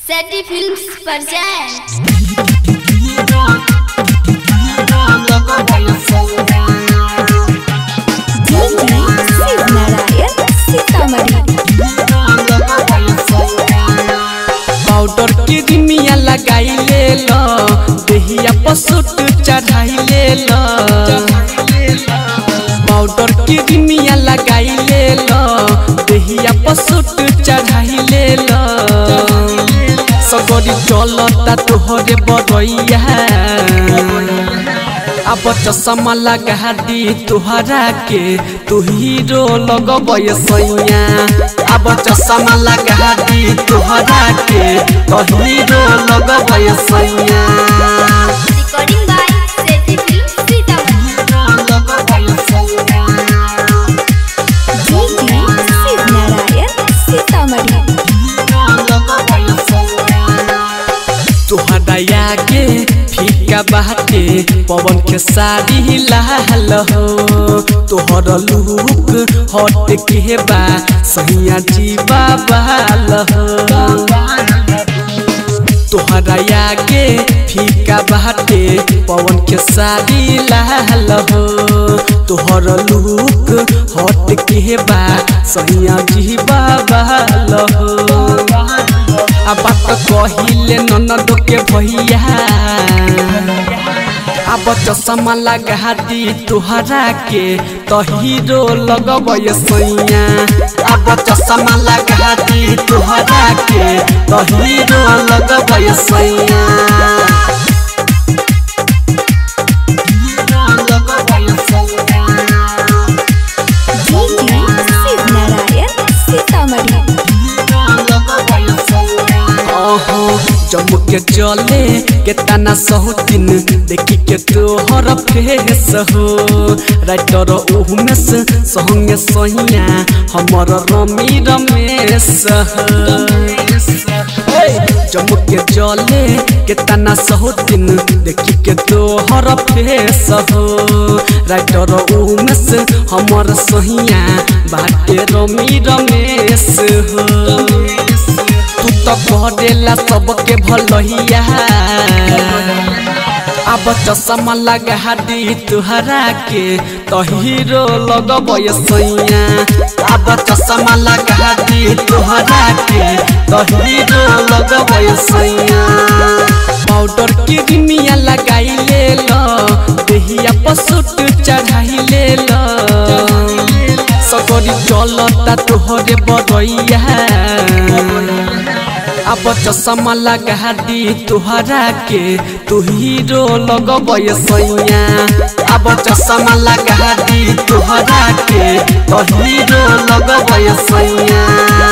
सैटी films पर जाएं Shiv Narayan Sitamarhi powder के रिमिया लगाई ले लो देहिया पसुट चढ़ाई ले लो पाउडर के रिमिया लगाई ले लो देहिया पसुट चढ़ाई ले लो सगरी चलता तोहरे बरैया अब चश्मा लगा दी तुहरा के तू हीरो लगबै सैया अब चश्मा लगा दी तुहरा के तो हीरो लगबै सैया रिकॉर्डिंग बाय सैटी फिल्म्स सीतामढ़ी शिव नारायण सीतामढ़ी तुहरा के फीका बाटे पवन के साड़ी लाल हो तोहर लुक हट के बा सैया जी बाबाल हो तोहरा के फीका बाटे पवन के साड़ी लाल हो तोहर लुक हट के बा सैया जी बाबाल हो आ बात कहिले ननद के भैया अब चश्मा लगा दी तुहरा के तो हीरो लगबै सैया अब चश्मा लगा दी तुहरा के तो हीरो लगबै सैया शिव नारायण सीतामढ़ी ओहो जम्मू के चले के तना सहुतिन देखी के तोहर फेस हो राइटर उहमेस संगे सहिया हमर रमी रमेश हो जम्मू के चले के तना सहुतिन देखी के तोहर फेस हो राइटर उहमेस हमर सहिया बाटे रमी रमेश हो तू तो करेला सबके भलैया अब चश्मा लगा दी तुहरा के तो हीरो लगबै सैया अब चश्मा लगा दी तुहरा के तो हीरो लगबै सैया पाउडर की रिमिया लगाई ले लो देहिया पसुट चढ़ाई ले लो सगरी चलता तोहरे बरैया अब चश्मा लगा दी तुहरा के तू हीरो लगबै सैया अब चश्मा लगा दी तुहरा के तो हीरो लगबै सैया